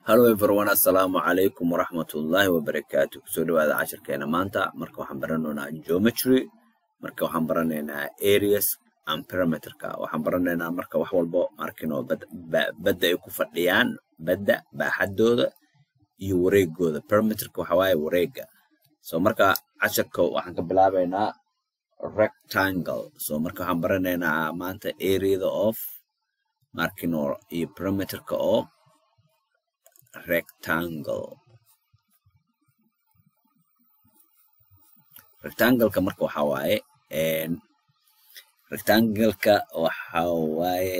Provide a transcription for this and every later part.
hallo everyone assalaamu calaykum waraxmatullaahi wabarakaatu kusoo dhawaada cashirkeena maanta marka waxaan baranaynaa geometry marka waxaan baranaynaa areas and perimeterka waxaan baranaynaa marka wax walbo markinoo badda ay ku fadhiyaan badda baaxadooda iyo wareegooda perimeterka waxa waaye wareega so marka cashirka waxaan ka bilaabaynaa rectangle so marka waxaan baranaynaa maanta areada of markino iyo perimeterka oo rectangle rectangleka marka waxa waaye rectangleka waxa waaye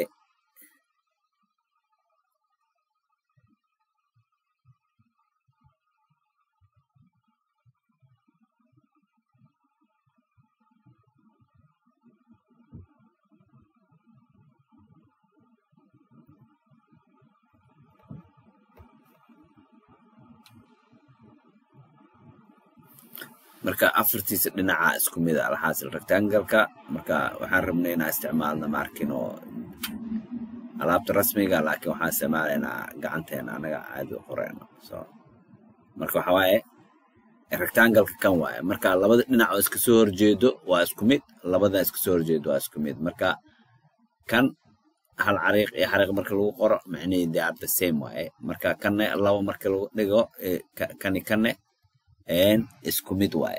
marka afartiisa dhinaca isku mid a alxaasil rectangleka marka waxaan rabnay inaan isticmaalna maarkin oo alaabta rasmiga laakiin waxaan isticmaalaynaa gacanteena anaga caadi u qoreyno so marka waxa waaye rectangleka kan waaye marka labada dhinac oo iska soo horjeedo waa isku mid labada iska soo horjeedo waa isku mid marka kan hal cariiq iyo xariiq marka lagu qoro macnihii they are the same waaye marka kanne laba marka lagu dhigo kani kanne isku mid waaye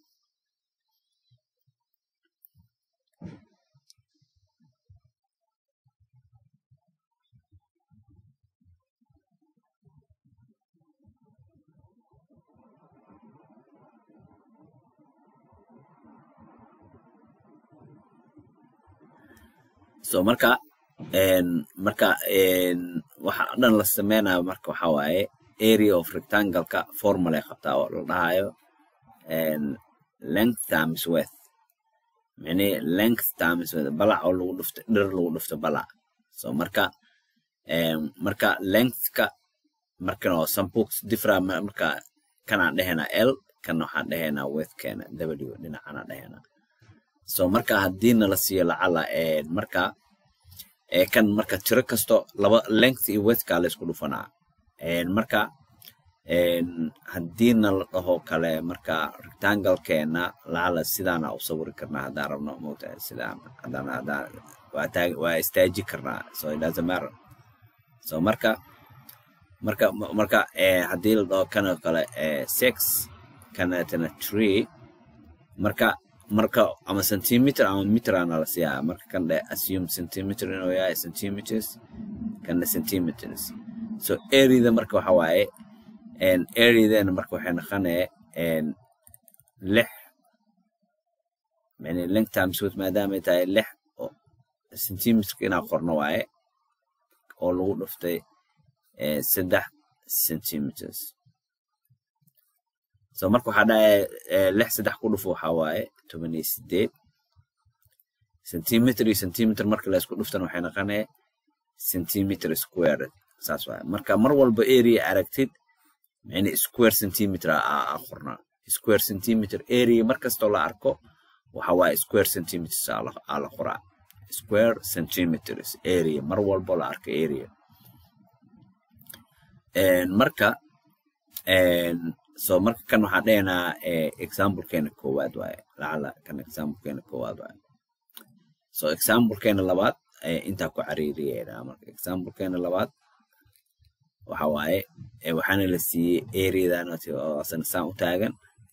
so marka marka waxa dhan la sameynayo marka waxa waaye area of rectangleka formula qabtaa oo la dhahayo length times width micnihi length times width balac oo lagu dhufto dhir lagu dhufto balac so marka marka lengthka markan oo sampooks different marka kanaan dhehaynaa l kan waxaan dhehaynaa widthkeena w dhinacana dhehaynaa so marka haddiina la siiyo lacala marka kan marka tiro kasto laba length iyo widthka la isku dhufanaa marka haddiina la dhaho kale marka rectanglekeena lacala sidaana u sawiri karnaa haddaan rabno mogtahay sidaan haddaan haddaan waa taag waa istaaji karnaa so it doesn't matter so marka marka marka haddii la dhaho kanoo kale six kanatana three marka marka ama centimeter ama meterana la siiyaa marka kan dhe assume centimeter inuu yahay centimeters kanna centimeters so areada marka waxa waaye areadeena marka waxay noqonaya lix yani length times width maadaamay tahay lix centimeterka inaa qorno waaye oo lagu dhuftay saddex centimeters so marka waxaa dhahaya lix saddex ku dhufo waxaa waaye toban iyo sideed centimeter iyo centimeter marka la isku dhuftana waxay noqonaya centimeter squared saas waaye marka mar walba area aragtid yani square centimeter aa qornaa square centimeter area mar kastoo la arko waxa waaye square centimeters aa la qoraa square centimeters area mar walbo la arko area marka so marka kan waxaan dhehaynaa examplekeena koowaad waaye lacala kan examplekeena koowaad waaye so examplekeena labaad intaa ku cariiriyeena marka examplekeena labaad waxa waaye waxaana la siiyey areadan asana saan u taagan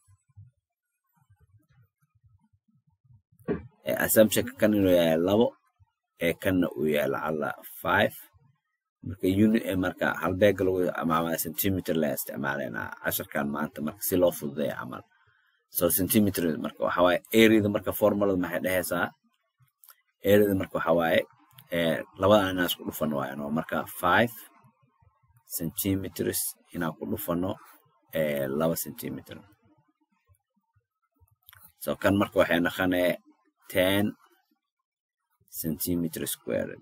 assumptionka kan inuu yahay labo ee kanna uu yahay lacala five marka uni marka halbeega lagu ama centimeter la isticmaalaynaa casharkan maanta marka si loo fududeeya camal so centimeter marka waxa waaye areada marka formulada maxay dhehaysaa areada marka waxa waaye labadan inaan isku dhufano waayan oo marka five centimeters inaan ku dhufano laba centimeter so kan marka waxay noqonaya ten centimeter squared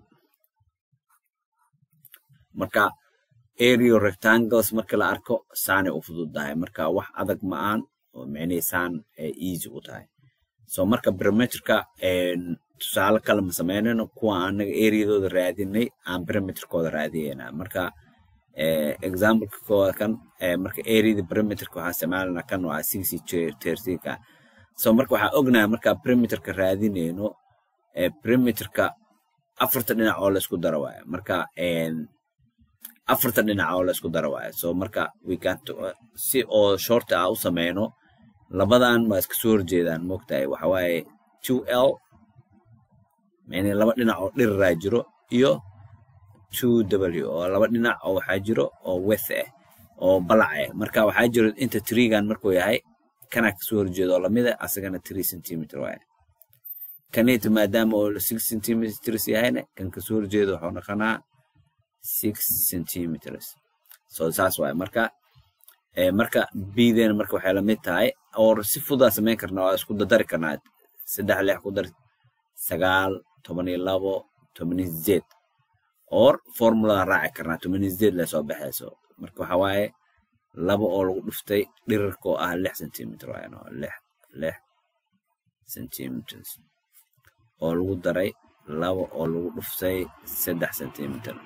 marka area rectangles marka la arko saanay u fududahay marka wax adag ma aan oo micnihii saan easy u tahay so marka perimeterka tusaale kale ma sameynayno kuwa anaga areadooda raadinay aan perimeterkooda raadiyeyna marka exampleka koowaad kan marka areada perimeterka waxaa isticmaalana kan waa six tertika so marka waxaa ognahay markaa perimeterka raadinayno perimeterka afarta dhinac oo laisku daro waaye marka afarta dhinac oo laisku daro waaye so marka si oo shorta ah u sameyno labadan waa iska soo horjeedaan moogtahay waxa waaye two l yani laba dhinac oo dhiriraa jiro iyo two w oo laba dhinac oo waxaa jiro oo weth ah oo balac ah marka waxaa jiro inta trigan markuu yahay kana kasoo horjeedo oo lamida asagana three centimeter waaye kanita maadaama oo six centimeters yahayna kan kasoo horjeedo wuxuu noqonaa six centimeters so saas waaye marka marka bdena marka waxay lamid tahay or si fudaa samayn karnaa waa isku dadari karnaa saddex lix ku dar sagaal toban iyo labo toban iyo sideed or formuladan raaci karnaa toban iyo sideed lee soo baxayso marka waxa waaye laba oo lagu dhuftay dhirirka oo ah lix centimeter waayan oo lix lix centimeters oo lagu daray laba oo lagu dhuftay saddex centimeter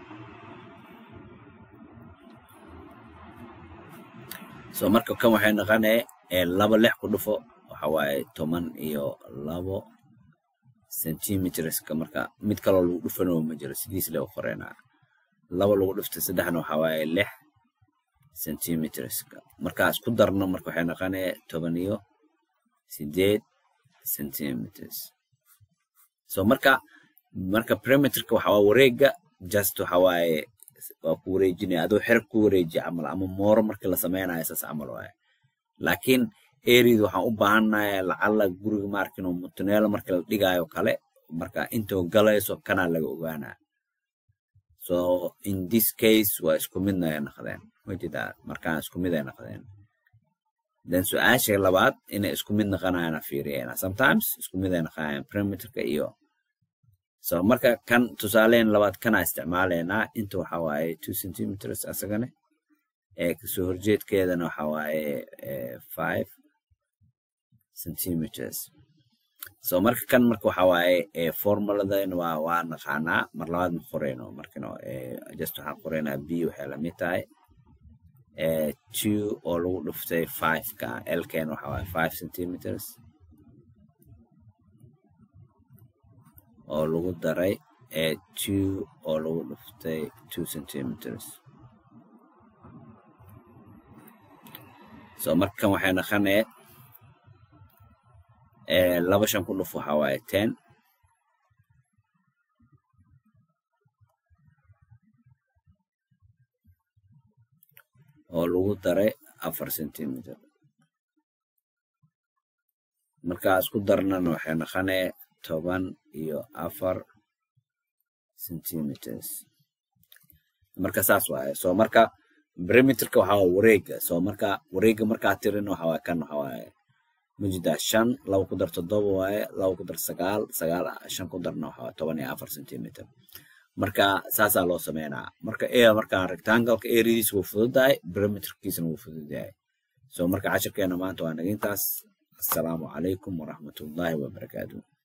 so marka kan waxay noqonaya laba lix ku dhufo waxa waaye toban iyo labo centimeterska marka mid kaloo lagu dhufanoo ma jiro sidiis le u qoreynaa laba lagu dhuftay saddexna waxa waaye lix centimeterska markaa isku darno marka waxay noqonaya toban iyo sideed centimeters so marka marka perimeterka waxa waa wareega just waxa waaye waa ku wareejinaya adoo xerag ku wareejiya camal ama mooro markii la sameynayo saas camal waaye laakiin areada waxaan u baahannahay lacala guriga maarkino mutuneelo marka la dhigaayo kale marka intoo galayso kanaa laga ogaanaa so in this case waa isku midna ay noqdeen wajedaa markaan isku mid ay noqdeen then su-aasha labaad inay isku mid noqonayana fiiriyayna sometimes isku mid ay noqonayaan perimeterka iyo so marka kan tusaaleyn labaad kana isticmaalaynaa inta waxa waaye two centimeters asagane ee kasoo horjeedkeedana waxa waaye five centimeters so marka kan marka waxa waaye formuladan waa waa naqaanaa mar labaad ma qoreyno markano just waxaan qoreynaa b waxay lamid tahay two oo lagu dhuftay five ka lken waxa waaye five centimeters oo lagu daray two oo lagu dhuftay two centimeters so markan waxay naqanee laba shan ku dhuf waxa waaye ten oo lagu daray afar centimeter markaa isku darnana waxay naqanee toban iyo afar centimeters marka saas waaye so marka perimeterka waxaa waa wareega so marka wareega markaa tirin waxa waaye kan waxa waaye mujida shan laba ku dar toddoba waaye laba ku dar sagaal sagaal shan ku darna waxa waaye toban iyo afar centimeter marka saasaa loo sameynaa marka e markaa rectangleka areadiisa wuu fududahay perimeterkiisana wuu fududahay so marka cashirkeena maanta waa naga intaas assalaamu calaykum waraxmatullaahi wabarakaatuh